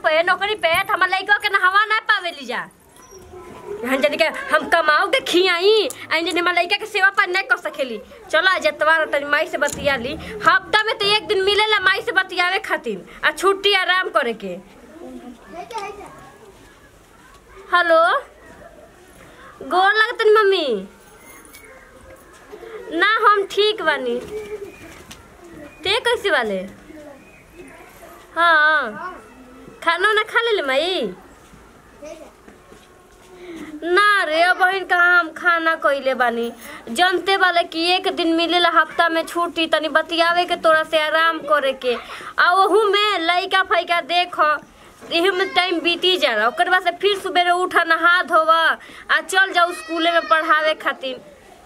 पे नौकरी पे त हमार लइका के नहवा ना पावेली जा हम जनी के हम कमाऊ के खियाई आई जनी हमार लइका के सेवा पर नहीं कर सकेली चलो आज एतवार तनी माई से बतिया ली हफ्ता में तो एक दिन मिलेला माई से बतियावे खातिर आ छुट्टी आराम करे के हेलो गोर लगतन मम्मी ना हम ठीक बानी ते कैसे वाले हाँ खाना उना खा ले माई ना रे बहन कहाँ हम खाना कइले बानी जनते वाले कि एक दिन मिलेला हफ्ता में छुट्टी तनी बतियावे के तोरा से आराम करे के आ ओहू में लइका फैका देख एही में टाइम बीती जाला ओकर बाद से फिर सुबेरे उठा नहा धोवा आ चल जाऊ स्कूले में पढ़ावे खातिर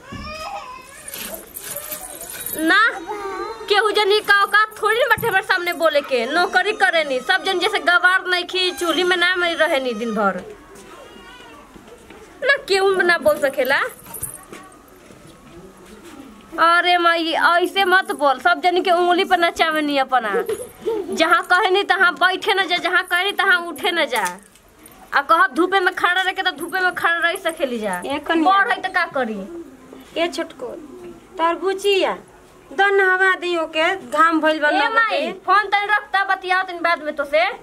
ना केहू जनी का औकात थोड़ी ना बैठे हमारे सामने बोले के नौकरी करे नी सब जन जैसे गवार नहीं खी चूल्ही में ना मरी रहे नी दिन भर ना केहू ना बोल सकेला अरे माई ऐसे मत बोल सब जन के उंगली पर नचावे नी अपना जहाँ कहे नी तहाँ बैठे न जा जहाँ कहे नी तहाँ उठे न जा आ कहब धूपे में खड़ा रह के तो धूपे में खड़ा रह सकेली जा ए कन्या। बड़ है तो का करी ए छोटको तरबुचिया दन हवा दियो के घाम भइल बा ए लोग माई के फोन तनी रखता बतियाओ तनी बाद में तो से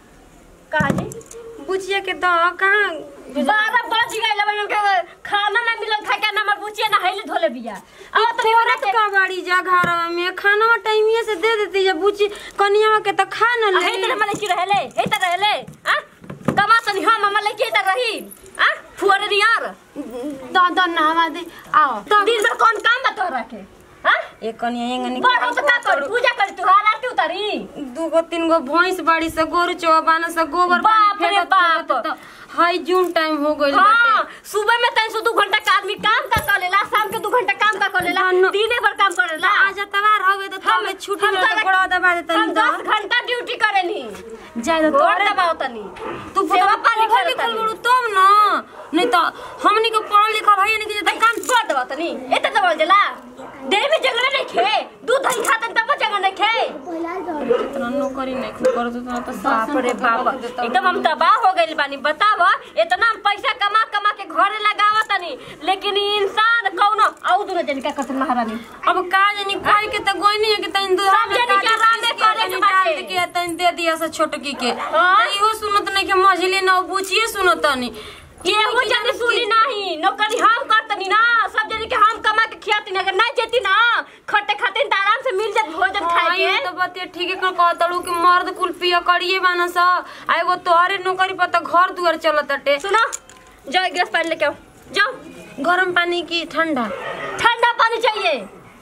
कहा जी बुचिया के द कहाँ बारह बज गइल अब इनके खाना ना मिलल खा के ना हमर बुचिया ना हैले धोले बिया अब तो तोरत का बाड़ी जा घरवा में खाना टाइमिए से दे देती जा बुची कनिया के तो खा न हे ले तेरे मले की रहले हे त रहले आ कमा तनी हम मले की त रही आ फुअरे रियार द दन हवा दे आओ दिन भर कौन काम बा तोरा के हां ए कनिया एंगनी बड़ हो तो का कर पूजा कर तू आरती उतारी दूगो तीन गो भैंस बाड़ी से गोरु चौबाना से गोबर बाप पानी रे फेंकत बाप। फेंकत त हाई जून टाइम हो गइल हाँ बाटे सुबह में तैन से दू घंटा का आदमी काम का कर लेला शाम के दू घंटा काम का कर लेला धन्नो। दिने भर काम कर लेला आज तवार हवे तो हम- तब छुट्टी हम में तो- तो गोड़ा दबा देता हम नहीं दस घंटा ड्यूटी करेनी जाय तो गोड़ तोरे दबाओ तनी तू सेवा पानी पढ़ल करे लिखल तनी। बड़ू तब न नहीं तो हमनी के पढ़ल लिखल है नहीं कि काम कर दबाओ तनी एते दबाओ जला देह में जगह नहीं खे दूध दही खातन तब जगह नहीं खे इतना नौकरी नहीं खूब करत उतना तो बाप रे बाप एकदम हम तबाह हो गइल बानी बताव इतना हम पैसा कमा कमा के घरे लगावा तनी लेकिन ई इंसान कौनो आउ दुनो जन का कसम महारानी अब का जानी कोई के तो गोई नहीं है कि तइन दो सब जनी के आराम में करे के डाल बाटे। के तइन दे दिया से छोटकी के हाँ। तो इहो सुनत नहीं कि मझली न बुचिए सुनत नहीं केहू जन सुनी नहीं नौकरी हम करतनी ना सब जन के हम कमा के खियाती अगर नहीं जेती ना खटे खाते त आराम से मिल जात भोजन खाए हाँ, के ये तो बतिया ठीक है कहतलू कि मर्द कुल पिया करिए बाना सा आ एगो तोहरे नौकरी पर तो घर दुआर चलत अटे सुनो जाओ एक गिलास पानी लेके आओ जाओ गरम पानी की ठंडा ठंडा पानी चाहिए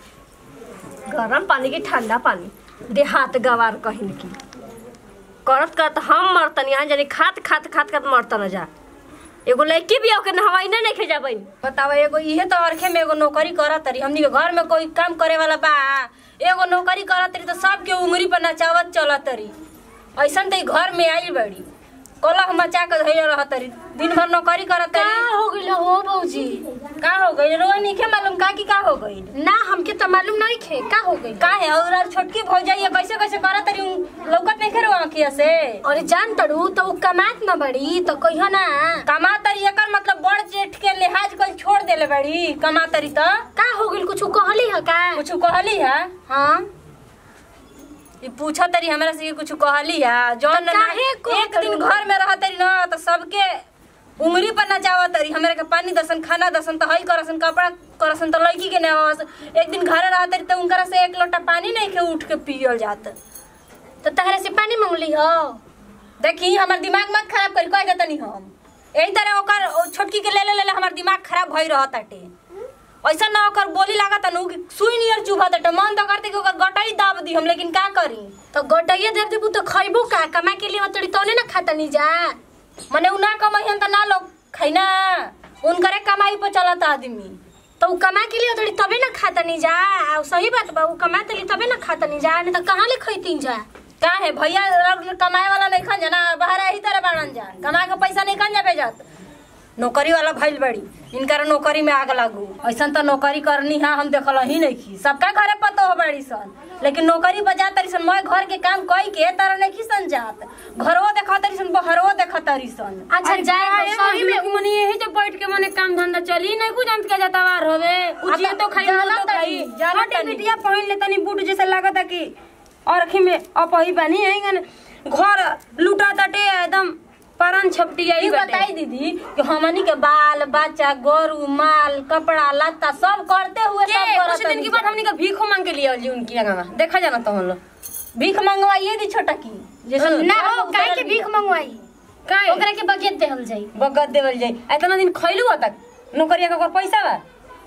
गरम पानी की ठंडा पानी देहात गवार कहिन की करत करत हम मरतन यहाँ जानी खात खात खात खात मरतन जा एगो लड़की भी ओके हवाई ना नहीं खेजा बन बताओ एगो इहे तो अरखे में एगो नौकरी करत तरी हमनी के घर में कोई काम करे वाला बा एगो नौकरी करत तरी तो सबके उंगली पर नचावत चलत तरी ऐसन तो ई घर में आई बड़ी कलह मचा के धैले रहत तरी दिन भर नौकरी करत तरी हो गइल हो बौजी का हो गई रोआ नहीं मालूम का की का हो गई ना हमके तो मालूम नहीं खे का हो गइल का है और और छोटकी भौजाई है कैसे कैसे करत तरी उन- लौकत नहीं खेरो आंखिया से अरे जान तड़ू तो उ कमात न बड़ी तो कहियो ना कमा तरी एकर मतलब बड़ जेठ के लिहाज कल छोड़ देले बड़ी कमा तरी तो का हो गइल कुछ कहली ह का कुछ कहली है हां ई पूछा तरी हमरा से कुछ कहली है जौन तो काहे ना- कहत एक दिन रहू? घर में रह तरी ना तो सबके उंगली पर नचावा तरी हमरा के पानी दसन खाना दसन तो हई करसन कपड़ा करसन तो लड़की के नेवास एक दिन घरे रह तरी तो उनकरा से एक लोटा पानी नहीं के उठ के पियल जात तो तहरे से पानी मांगली हो देखी हमर दिमाग मत खराब करी कह देतनी हम यही तरह ओकर ओ छोटकी के ले ले ले ले हमर दिमाग खराब भई रहत ताटे ऐसा ना ओकर बोली लागत नु कि सुई नियर चुभा ताटे मन तो करते कि ओकर गटाई दाब दी हम लेकिन का करी तो गोटैया दे देबू तो खइबू का कमा के लिए तड़ी तोने ना खाता नहीं जा मने उ ना कमाई त ना लोग खैना उनकरे कमाई पर चलत आदमी तो उ कमा के लिए तड़ी तबे ना खाता नहीं जा आ सही बात बा उ कमा तली तबे ना खाता नहीं जा नहीं तो कहाँ ले खैती जा का है भैया लोग कमाए वाला नहीं खन जाना बाहर यही तरह बाड़न जा कमा के पैसा नहीं खन जा भेजत नौकरी वाला भइल बड़ी इनकर नौकरी में आग लागू ऐसन तो नौकरी करनी है हम देखल ही नहीं की सबका घरे पतो हो बड़ी सन लेकिन नौकरी बजा तरी सन मैं घर के काम कई के तरह नहीं सन जात घरवो देखा तरी सन बहरवो देखा तरी सन अच्छा जाए तो सही में मने यही तो बैठ के मने काम धंधा चली नहीं कुछ अंत के जतावार होवे उजिए तो खाई जाला तो खाई तनी, जाला हटे तनी। बिटिया पहन ले तनी बूट जैसे लागत है कि और अखी में अपही बानी है गन घर लूटा तटे एकदम परन छपटी आई ई बताई दीदी कि हमनी के बाल बच्चा गोरु माल कपड़ा लत्ता सब करते हुए के सब कुछ दिन के बाद हमनी का भीखो मांग के लिए जी उनकी जगह देखा जाना तो हम लोग भीख मंगवाइए दी छोटा की जैसे ना हो काहे के भीख मंगवाई काहे ओकरा के बगेत देहल जाई बगत देवल जाई इतना दिन खइलू हो तक नौकरिया का कोई पैसा बा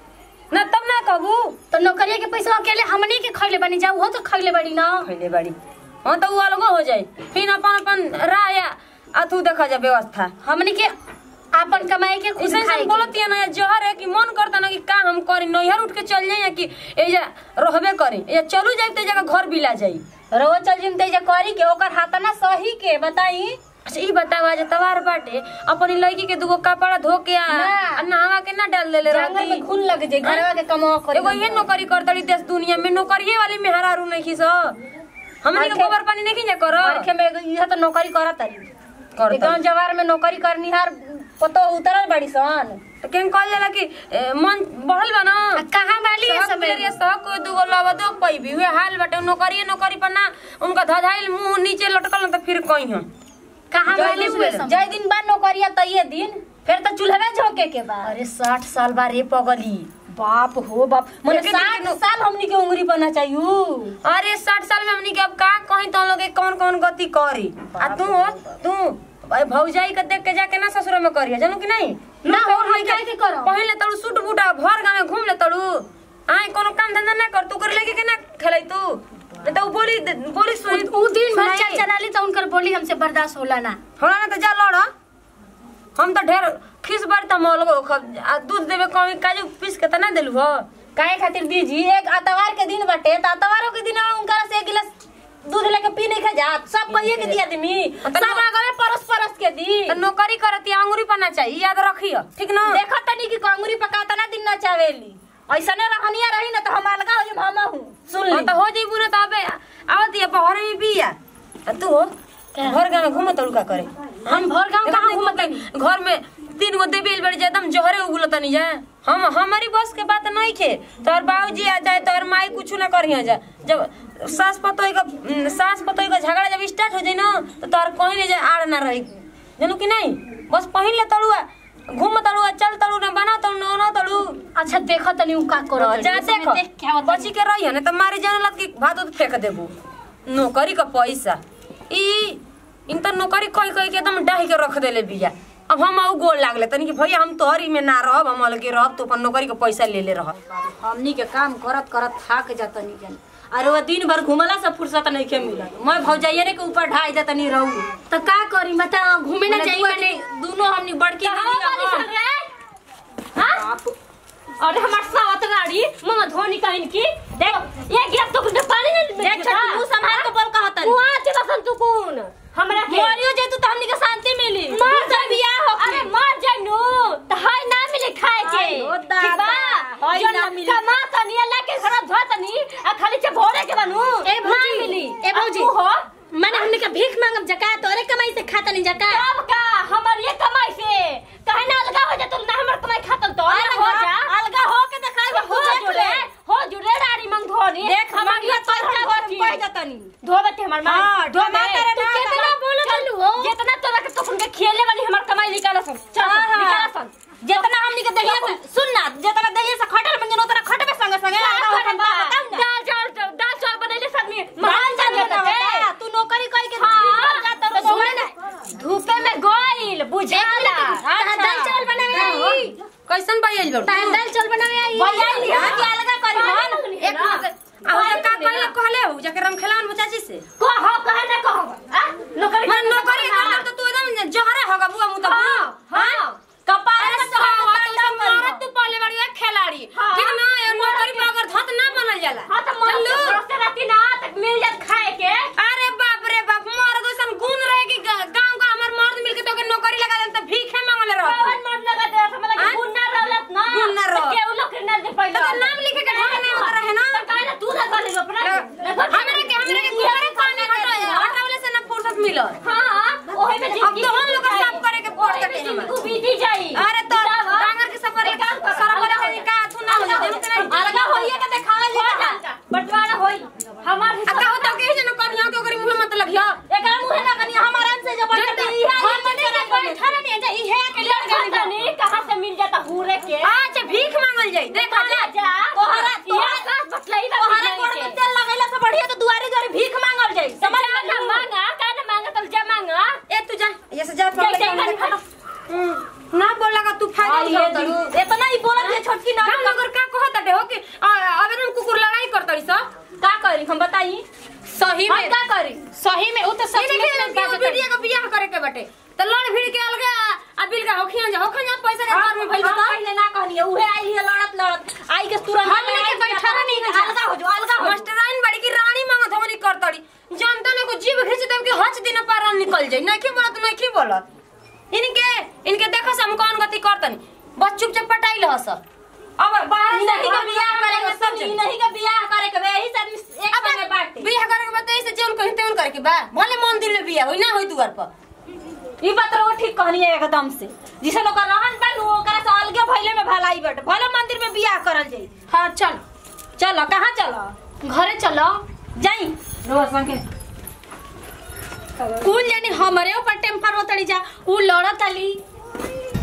ना तब ना कहबू तो नौकरिया के पैसा अकेले हमनी के खइले बनी जाऊ हो तो खइले बड़ी ना खइले बाड़ी हाँ तो उ अलगो हो जाई फिर अपन अपन राय अथू देखा जा व्यवस्था हमनी के आपन कमाई के खुद उसे खाए से बोलत या ना जहर है कि मन करता ना कि का हम करी नैहर उठ के चल जाई या कि एजा रहबे करी या चलू जाई तो जगह घर बिला जाई रोज चल जिम तेजा करी के ओकर हाथ ना सही के बताई अच्छा ई बतावा जे तवार बाटे अपनी लड़की के दूगो कपड़ा धो के आ ना। आ नहावा के ना डाल देले जंगल रहती में घुन लग जाई घरवा के कमाओ करी एगो ये नौकरी करतड़ी देश दुनिया में नौकरिये वाली में हरारू नहीं खीस हमनी के आखे- गोबर पानी नहीं जा करो आरखे में एगो इहे तो नौकरी करत तारी करतड़ी। ए गांव जवार में नौकरी करनी हार पतो उतरल बड़ी सन तो केन कहल जाला कि ए, मन बढ़ल बा ना आ कहाँ वाली है सब समय मेरे सब दुगो लवा दो पई भी हुए हाल बाटे नौकरी नौकरी पर ना उनका धधाइल मुंह नीचे लटकल न तो फिर कहीं हम कहाँ वाली हुए समय जय दिन बाद नौकरिया तइये दिन फिर तो चूल्हे झोंके के बाद अरे साठ साल बा रे पगली बाप हो बाप मने लेकिन साठ लेकिन- साल हमनी के उंगली बना चाहिए अरे साठ साल में हमनी के अब का कहीं तो लोग कौन कौन गति करी आ तू हो तू भाई भौजाई के देख के जाके ना ससुर में करिए जानू कि नहीं ना हो हम काहे के करो पहले तड़ू सूट बूटा भर गाँव में घूम ले तड़ू आए कोनो काम धंधा ना कर तू कर लेके के ना खेलाई तू नहीं तो उ बोली बोली सुनी उ उ दिन भर सुनाई। चल चलाली तो उनकर बोली हमसे बर्दाश्त होला ना होला ना तो जा लड़ हम तो ढेर खीस बारी तो मलगो खब आ दूध देवे कमी काजू पीस के तो ना देलू हो काहे खातिर दीजी एक अतवार के दिन बटे त अतवारों के दिन उनका से एक गिलास दूध लेके पी नहीं खा जात सब कहिए के दिया आदमी तो सब आगे परस परस के दी तो नौकरी करती अंगूरी पाना चाहिए याद रखियो ठीक ना देखो तनी की कंगुरी पकाता ना दिन ना चावेली ऐसने रहनिया रही ना तो हम अलगा हो जम हम हूं सुन हाँ ली तो हो जाइबू ना तो अबे आवत ये पहरे में बिया आ तू हो घर गाँव में घूम तड़ू का करे हम भर गांव कहाँ घूमतनी घर में तीन गो देबेल बड़ी जाए एकदम जहरे उगलो तनी जा हम हमारी बस के बात नहीं खे तोर बाबूजी आ जाए तोर माई कुछ ना करिया जा जब सास पतोई का उम, सास पतोई का झगड़ा जब स्टार्ट हो जाए ना तो तोर कहीं ले जाए आड़ ना रही जानू कि नहीं बस पहिन ले तड़ुआ घूम तड़ुआ चल तड़ू ना बना तड़ू ना ना तड़ू अच्छा देखो तनी उ का करो जा देखो देख के आवत बची के रही ना तो मारी जाने लग कि भात उत फेंक देबू नौकरी का पैसा ई इन तो नौकरी कही कही के एकदम डाही के रख देले बिया अब हम आउ गोल लागले तनी कि भैया हम तोहरी में ना रहब हम अलगे रहब तो अपन नौकरी के पैसा ले ले रहब हमनी के काम करत करत थाक जातनी जन अरे वो दिन भर घुमला से फुर्सत नहीं के मिलत मैं भौजाइये के ऊपर ढाई जातनी रहू तो का करी बता घूमे ना मने जाई दुआ मैंने के- दोनों हमनी बड़की कहाँ वाली दीदी सुन रे हाँ? बाप अरे हमार सावत गाड़ी मम्मा धोनी कहिन की देख ये गिरफ्त तो कुछ पानी नहीं देख छोटी मुंह संभाल के बोल कहत तू आ के बसन तू कौन हमरा के मोरियो जे तू तो हमनी के शांति मिली मार तू तो बियाह हो अरे मार जाइनु तो हाय ना मिले खाए के हाय हो ठीक बा दादा, हाय जो ना मिली। कमा तनी अल्लाह के घर धो तनी आ खाली से भोरे के बनू ए ना भौजी, मिली ए भौजी। अब तू हो माने हमने का भीख मांगब जका तोरे कमाई से खाता नहीं जका अब का हमर ये कमाई से कहे ना अलगा हो जा तुम ना हमर कमाई खातल तो अलग हो जा अलगा हो के देखाई हो जुड़े हो जुड़े डाड़ी मंग धोनी देख हमर हमनी ये तो पैसा कह बची जातनी धोबते हमर मां हाँ, ढोबा तेरे तू ना कितना ना बोलो चलू हो जितना तोरा के तुम के खेले वाली हमर कमाई निकाल सन चल हाँ, हाँ। निकाल सन जितना हमनी के दहिया से सुन ना जितना दहिया से खटल मंगन उतना खटबे संगे संगे अलगा हो के बताऊ ना दाल चावल दाल चावल बनैले सदमी मान जा बता तू नौकरी कई के हाँ, जा तो तो सुने ना धूपे में गोइल बुझाला तहां दाल चावल बनावे आई कैसन पाइल बड़ तहां दाल चावल बनावे आई भैया लिया के अलगा करी मन एक मिनट आ का कहले कहले हो जाके रम खेलावन बचाची से को हो कहे ना कहो आ नौकरी मैं नौकरी करब तो तू एकदम जहरे होगा बुआ मुंह तो हां हां कपाल अरे से सावा कपाल तो मारत तू पहले बड़ी एक खिलाड़ी हाँ। ठीक ना ये नौकरी पे अगर धत ना बनल जाला हां तो मन लो रोते राती ना तक मिल जात खाए के अरे बाप रे बाप मर्द ऐसन गुण रहे कि गा- गांव का हमर मर्द मिलके तो के नौकरी लगा दे तो भीखे मांगले रह कौन मर्द लगा मांगल जाई देखा जा जा तोहरा ये तोहरा का बतलाई बा तोहरा गोड़ में तेल लगैला से बढ़िया तो दुआरे दुआरे भीख मांगल जाई समझ समझ में ना मांगा का ना मांगा तब जा मांगा ए तू जा ये से जा जा, जा, जा, जा। हम्म, ना बोला का तू फायदा आई उठाओ तरू ये इतना ही बोलत है छोटकी ना हम लोग का कहत डे हो कि आ, अबे तुम कुकुर लड़ाई करतड़ी स का करी हम बताई सही हम में का करी सही में उ तो सच नहीं में देखिए बात बिटिया का बियाह करे के बटे त लड़ भिड़ के अलगे आ बिल का होखिया जा होखिया पैसा के घर में भइल हम बता पहले ना कहनी उहे आई है लड़त लड़त आई के तुरंत हमने के बैठा नहीं है। अलगा हो जो अलगा हो मास्टराइन बड़ी की रानी मांगत हमनी करतड़ी जनता ने को जीव खींच देम के हच दिन पार निकल जाई नहीं की बोलत नहीं की बोलत इनके इनके देखो से हम कौन गति करतनी बस चुपचाप पटाई लहस अब बाहर से नहीं का बियाह करे के सब सब नहीं का बियाह करे के यही से आदमी एक अब संगे बाटे बियाह करे के बताई से जेउन कहि तेउन करे के बा भले मंदिर में बियाह होई ना होई दुआर पर ई बात रो ठीक कहनी है एकदम से जिसे लोग रहन बन ओकरा से अलगे भइले में भलाई बट भले मंदिर में बियाह करल जाई हाँ चल चलो कहां चलो घरे चलो जाई रोज संगे कुल जानी हमरे ऊपर टेम्पर होतड़ी जा उ लड़त अली